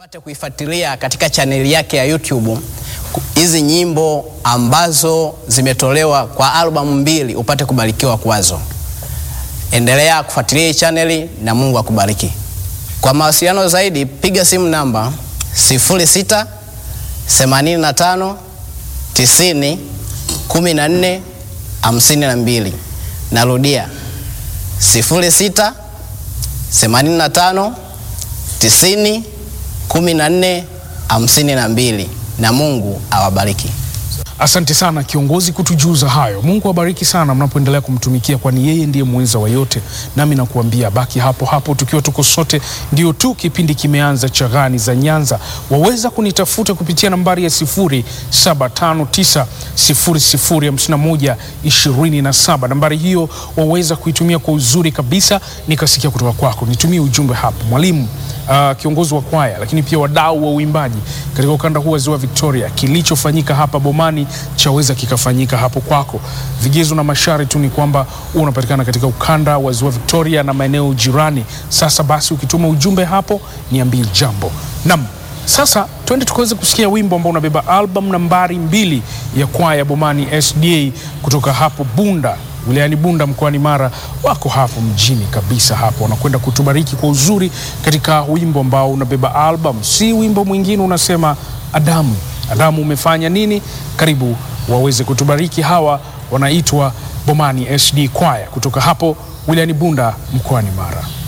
Pate kuifuatilia katika chaneli yake ya YouTube hizi nyimbo ambazo zimetolewa kwa albamu mbili, upate kubarikiwa kwazo. Endelea kufuatilia hii chaneli na Mungu akubariki. Kwa mawasiliano zaidi piga simu namba 06 85 90 14 52. Narudia 06 85 90 14 52 na Mungu awabariki. Asante sana kiongozi kutujuza hayo. Mungu awabariki sana mnapoendelea kumtumikia, kwani yeye ndiye mweza wa yote. Nami nakuambia baki hapo hapo, tukiwa tuko sote. Ndio tu kipindi kimeanza cha Gani za Nyanza. Waweza kunitafuta kupitia nambari ya 0759005127. Nambari hiyo waweza kuitumia kwa uzuri kabisa, nikasikia kutoka kwako. Nitumie ujumbe hapo, mwalimu Uh, kiongozi wa kwaya lakini pia wadau wa uimbaji katika ukanda huu wa Ziwa Victoria, kilichofanyika hapa Bomani chaweza kikafanyika hapo kwako. Vigezo na masharti tu ni kwamba unapatikana katika ukanda wa Ziwa Victoria na maeneo jirani. Sasa basi, ukituma ujumbe hapo niambie jambo. Naam, sasa twende tukaweze kusikia wimbo ambao unabeba album nambari mbili ya kwaya Bomani SDA kutoka hapo Bunda wilayani Bunda mkoani Mara, wako hapo mjini kabisa hapo, wanakwenda kutubariki kwa uzuri katika wimbo ambao unabeba album, si wimbo mwingine, unasema Adamu. Adamu umefanya nini? Karibu waweze kutubariki. Hawa wanaitwa Bomani SD Kwaya kutoka hapo wilayani Bunda mkoani Mara.